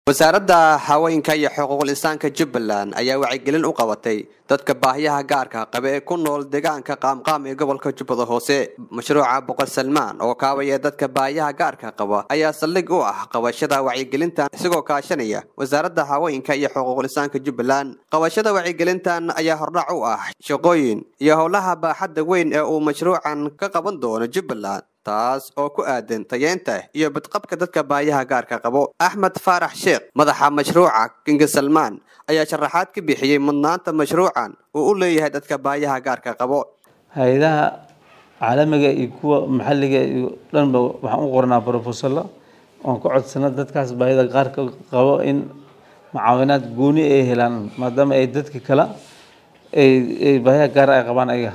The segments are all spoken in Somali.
wasaaradda haweenka iyo xuquuqul insaanka jubbaland ayaa wacyigelin u qabatay dadka baahiyaha gaarka qaba ee ku nool deegaanka qaamqaam ee gobolka jubbada hoose mashruuca boqor salmaan oo kaabaya dadka baahiyaha gaarka qaba ayaa saldhig u ah qabashada wacyigelintan isagoo kaashanaya wasaaradda haweenka iyo xuquuqul insaanka jubbaland qabashada wacyigelintan ayaa hordhac u ah shaqooyin iyo howlaha baaxadda weyn ee uu mashruucan ka qaban doono jubbaland taas oo ku aadan tayeenta iyo badqabka dadka baayaha gaarka qabo axmed faarax sheekh madaxa mashruuca kinga salmaan ayaa sharaxaad ka bixiyey mudnaanta mashruucan uu u leeyahay dadka baayaha gaarka qabo hay-adaha caalamiga iyo kuwa maxalliga iyo dhanba waxaan u qornaa brofesalo oon ka codsana dadkaas baahida qaarka qabo in mucaawinaad gooni ay helaan maadaama ay dadka kale ay baahiyaha gaar ay qabaan ayaga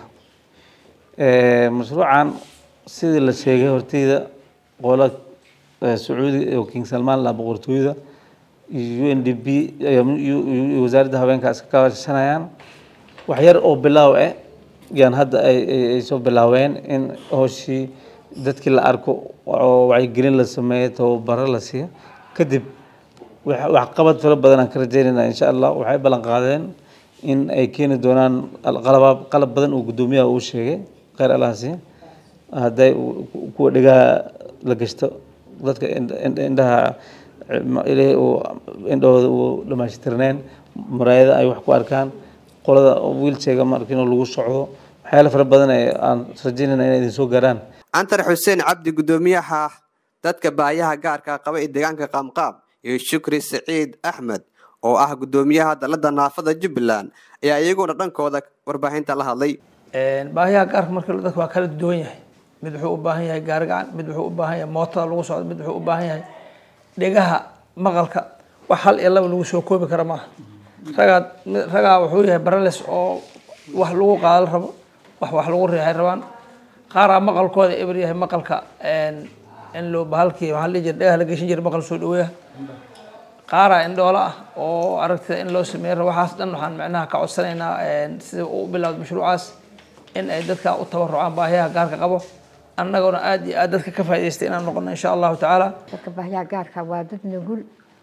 mashruucan sidii la sheegay horteyda qola sacuudi oo king salmaan la boqortooyada iyo u n d b wasaaradda haweenka iska kaashanayaan wax yar oo bilaaw ah yaan hadda ay soo bilaaween in hooshii dadkii la arko oo wacyigelin la sameeyo tababaro la siiyo kadib waxqabad fara badan aan ka rajeynayna insha allah waxay ballan qaadeen in ay keeni doonaan qalab qalab badan uu guddoomiyaha uu sheegay kheyr allaha siiya hadday kuwa dhigaha la gashto dadka indhaha ilaahay uu indhahooda uu dhamaashtirneen muraayada ay wax ku arkaan qolada wiilsheega markin lagu socdo waxyaala fara badan ee aan rajeynayna inay idin soo gaaraan antar xuseen cabdi guddoomiyaha dadka baayaha gaarka qaba ee deegaanka qaamqaam iyo shukri saciid axmed oo ah guddoomiyaha dalada naafada jubbaland ayaa iyaguna dhankooda warbaahinta la hadlay baahiyaha gaarka marka dadka waa kala duwan yahay mid wuxuu u baahan yahay gaari gacan mid wuxuu u baahan yahay mootada lagu socdo mid wuxuu u baahan yahay dhegaha maqalka wax hal iyo laba lagu soo koobi kara maaha ragaa ragaa wuxuu yahay barales oo wax lagu qaadal rabo wax wax lagu riixay rabaan qaaraa maqalkooda eber yahay maqalka in loo bahalkii waxaa la jira dhegaha la geshin jira maqal soo dhaweeya qaaraa indhoola ah oo aragtida in loo sameeyo rabo waxaas dhan waxaan macnaha ka codsanaynaa sida uu bilowda mashruucaas in ay dadka u tabarucaan baahiyaha gaarka qabo annaguna aada iyo aad dadka ka faa'idaystay inaan noqono insha allahu tacaala dadka baahiyaha gaarka waa dad nugul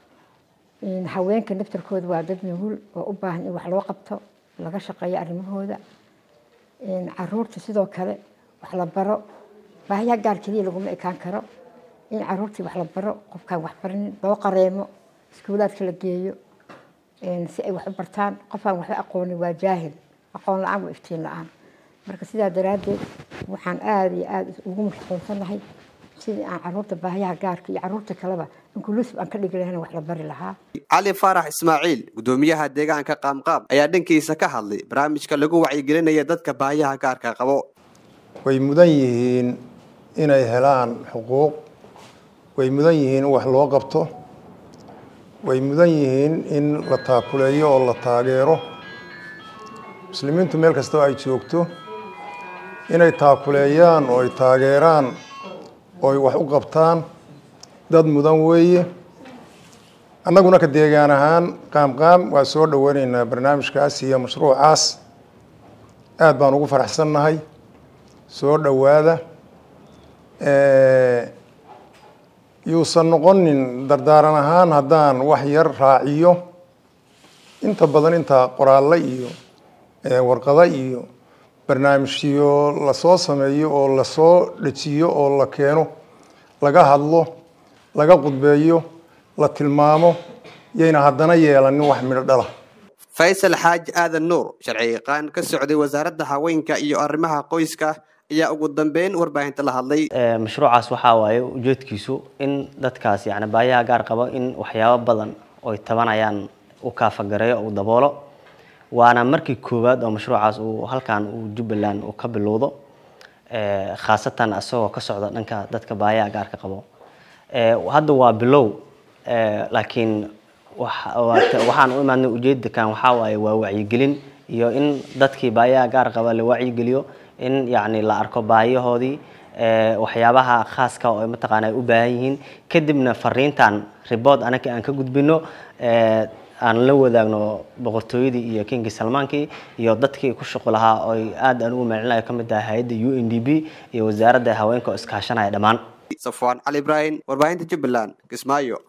haweenka naftarkooda waa dad nugul oo u baahan in wax loo qabto laga shaqeeyo arrimahooda caruurta sidoo kale wax la baro baahiyaha gaar keliya laguma ekaan karo in caruurtii wax la baro qofkaan wax barinin loo qareemo iskuulaadka la geeyo si ay wax u bartaan qofaan waxba aqoonin waa jaahil aqoon la-aan waa iftiin la-aan marka sidaa daraaddeed waxaan aada iyo aada ugu mashquulsanahay sidii aan caruurta baahiyaha gaarka iyo caruurta kaleba inkulusib aan ka dhigi lahayna wax la bari lahaa cali faarax ismaaciil guddoomiyaha deegaanka qaamqaam ayaa dhankiisa ka hadlay barnaamijka lagu wacyigelinaya dadka baahiyaha gaarka qabo way mudan yihiin inay helaan xuquuq way mudan yihiin in wax loo qabto way mudan yihiin in la taakuleeyo oo la taageero muslimiintu meel kastoo ay joogto inay taakuleeyaan oo ay taageeraan oo ay wax u qabtaan dad mudan weeye annaguna ka deegaan ahaan qaamqaam waa soo dhoweyneynaa barnaamijkaas iyo mashruucaas aada baan ugu faraxsannahay soo dhowaada yuusan noqonin dardaaran ahaan haddaan wax yar raaciyo inta badan inta qoraalle iyo warqado iyo barnaamijyo lasoo sameeyo oo lasoo dejiyo oo la keeno laga hadlo laga qudbeeyo la tilmaamo yayna haddana yeelanin wax midho dhala faysal xaaji aadan nuur sharci yaqaan ka socday wasaaradda haweenka iyo arrimaha qoyska ayaa ugu dambeyn warbaahinta la hadlay mashruucaas waxaa waaye ujeedkiisu in dadkaas yani baayaha gaar qabo in waxyaabo badan oy tabanayaan u kaafagareeyo u daboolo waana markii koowaad oo mashruucaas uu halkan uu jubbaland uu ka bilowdo khaasatan isagoo ka socda dhanka dadka baayaha gaarka qabo hadda waa bilow laakiin waxaan u imaadnay ujeedakan waxaa waaye waa wacyigelin iyo in dadkii baayaha gaar qaba la wacyigeliyo in yani la arko baayahoodii waxyaabaha khaaska oo mataqaana ay u baahan yihiin kadibna fariintan ribood anaga aan ka gudbino aan la wadaagno boqortooyadii iyo kingi salmaankii iyo dadkii ku shuqu lahaa oy aad aan ugu macelinayo ka mid tahay hay-adda u n d b iyo wasaaradda haweenka oo iskaashanaya dhammaan safwaan cali ibraahim warbaahinta jubbaland kismaayo